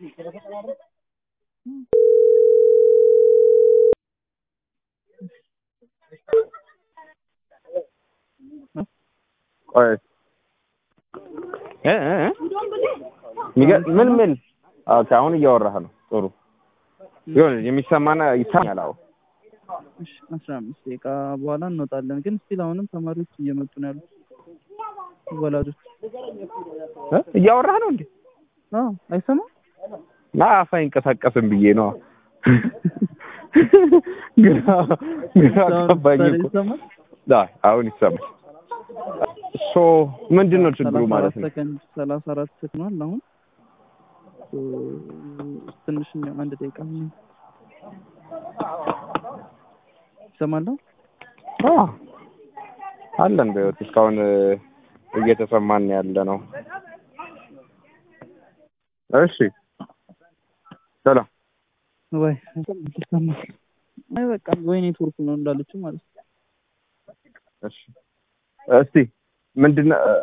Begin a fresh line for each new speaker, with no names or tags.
ቆይ እ እ የሚገ- ምን ምን ኦኬ፣ አሁን እያወራህ ነው። ጥሩ ይሁን የሚሰማና ይሰማኛል። አዎ
እሺ አስራ አምስት ደቂቃ በኋላ እንወጣለን። ግን ስቲል አሁንም ተማሪዎች እየመጡ ነው ያሉት ወላጆች።
እ እያወራህ ነው እንዴ?
አዎ አይሰማም።
ና አፍ አይንቀሳቀስም ብዬ ነው። ግራ ግራ ገባኝ
ዛሬ
እኮ።
ይሰማል?
አይ አሁን ይሰማል። ሶ ምንድን ነው ችግሩ
ሰላሳ
ማለት
አራት
ነው?
ሰከንድ ሰላሳ አራት ሰከንድ አሁን ሶ ትንሽ ነው አንድ ደቂቃ ነው ይሰማል ነው
አዎ አለን በህይወት እስካሁን እ፣ እየተሰማን ያለ ነው። እሺ ሰላም
ወይ ይሰማል አይ በቃ ወይ ኔትወርክ ነው እንዳለችው ማለት ነው
እሺ እስቲ ምንድን ነው